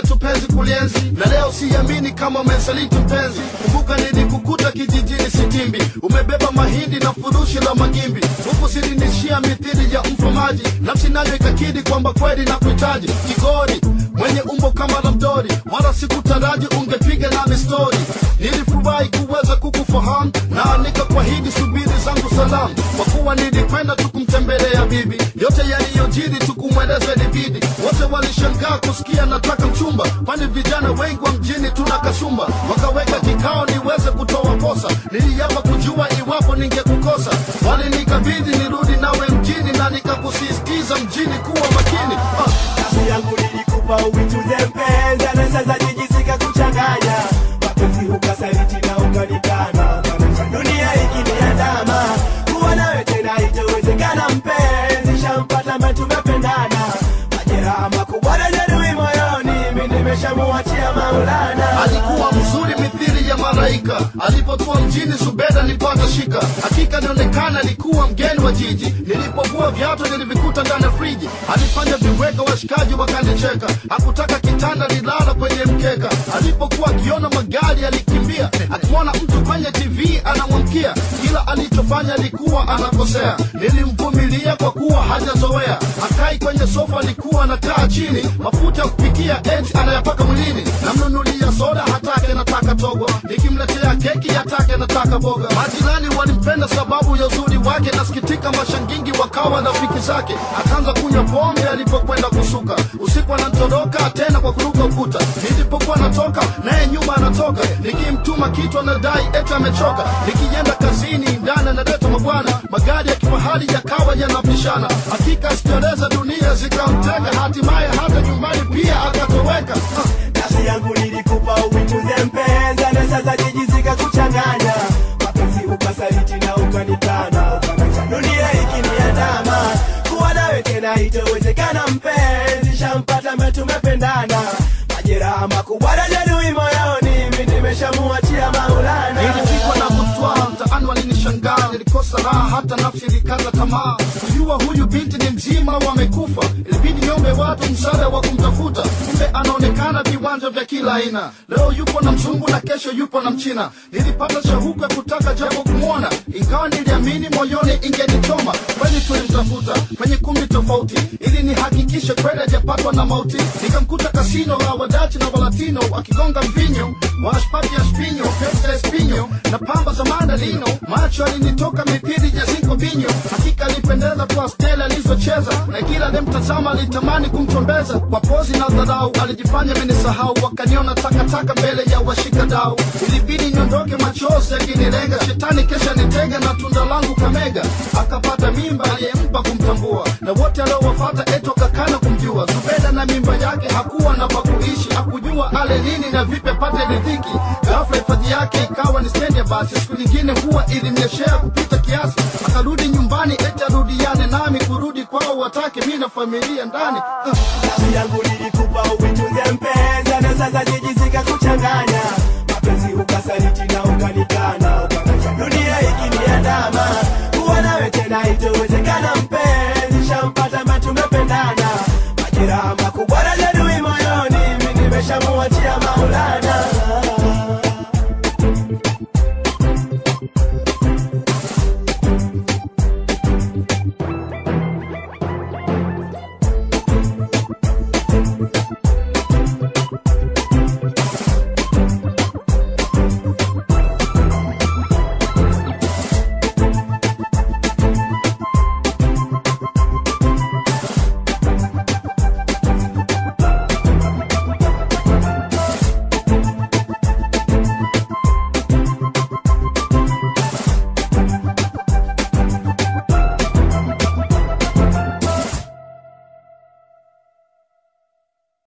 letu penzi kulienzi na leo siamini kama umesaliti mpenzi kumbuka nilikukuta kijijini sitimbi umebeba mahindi na furushi la magimbi huku silinishia mithili ya mfamaji nafsi nayo ikakidi kwamba kweli na kuhitaji kigori mwenye umbo kama la mdori wala sikutaraji ungepiga nami stori nilifurahi kuweza kukufahamu na nikakwahidi subiri zangu salamu kwa kuwa nilikwenda tukumtembelea bibi yote yaliyojiri tukumweleza libidi wote walishangaa kusikia nataka mchumba kwani vijana wengi wa mjini tuna kasumba wakaweka kikao niweze kutoa posa niliapa kujua iwapo ningekukosa walinikabidhi nirudi nawe mjini na nikakusisitiza mjini kuwa makini ah. Nafsi yangu nilikupa uituze mpenzi, na sasa jijisika kuchanganya mapenzi, ukasaliti na ukanikana. Dunia ikiniandama, kuwa nawe tena itowezekana mpenzi, shampata ambaye tumependana, majeraha makubwa na jeruhi moyoni, mimi nimeshamuachia Maulana. alikuwa mzuri mithili ya malaika alipotua mjini zubeda nilipata shika hakika nionekana alikuwa mgeni wa jiji nilipovua viatu nilivikuta ndani ya friji alifanya viweka washikaji wakanicheka hakutaka kitanda lilala kwenye mkeka alipokuwa akiona magari alikimbia akimwona mtu kwenye tv anamwamkia kila alichofanya alikuwa anakosea nilimvumilia kwa kuwa hajazoea akai kwenye sofa alikuwa anakaa chini mafuta ya kupikia eti anayapaka mwilini namnunulia soda hatake nataka togo nikimletea keki hatake nataka boga majirani walimpenda sababu ya uzuri wake nasikitika mashangingi wakawa rafiki zake akaanza kunywa pombe alipokwenda kusuka usiku anatoroka tena kwa kuruka ukuta nilipokuwa natoka naye nyuma anatoka nikimtuma kitu anadai eti amechoka nikienda kazini ndani analeta mabwana magari ya kifahari yakawa yanapishana hakika sikieleza dunia zikamtenga hatimaye hata nyumbani pia akatoweka ah. Nafsi yangu nilikupa uituze mpenzi, na sasa jijisika kuchanganya mapenzi, ukasaliti na ukanikana. Dunia ikiniandama, kuwa nawe tena itowezekana mpenzi, shampata ambaye tumependana, majeraha makubwa na jeruhi moyoni, mimi nimeshamuachia Maulana. nilipigwa na butwa mtaani walinishangaa nilikosa raha hata nafsi ilikata tamaa kujua huyu binti ni mzima wamekufa ilibidi niombe watu msaada wa kumtafuta kumbe anaonekana viwanja vya kila aina leo yupo na mzungu na kesho yupo na mchina nilipata shauku ya kutaka japo kumwona ingawa niliamini moyoni ingenichoma kweli tulimtafuta kwenye kumbi tofauti ili nihakikishe kweli hajapatwa na mauti nikamkuta kasino la wadachi na walatino wakigonga mvinyo washpati ya spinyo pesa ya spinyo na pamba za mandalino macho alinitoka mipiri ya zinko binyo hakika alipendeza kwa stela alizocheza na kila alimtazama alitamani kumchombeza kwa pozi na dharau alijifanya menisahau wakaniona takataka mbele ya washika dau ilibidi niondoke machozi yakinilenga shetani kesha nitega na tunda langu kamega akapata mimba aliyempa kumtambua na wote aliowafata eto kakana kumjua zubeda na mimba yake hakuwa na pakuishi hakujua ale nini na vipi apate riziki ghafla hifadhi yake ikawa ni stendi ya basi siku nyingine huwa ilimnyeshea kupita kiasi akarudi nyumbani eti arudiane nami kurudi kwao watake mi na familia ndani Ah. Nafsi yangu nilikupa uituze mpenzi, na sasa jijisika kuchanganya mapenzi, ukasaliti na ukanikana. Dunia ikiniandama, kuwa nawe tena itowezekana mpenzi, shampata ambaye tumependana, majeraha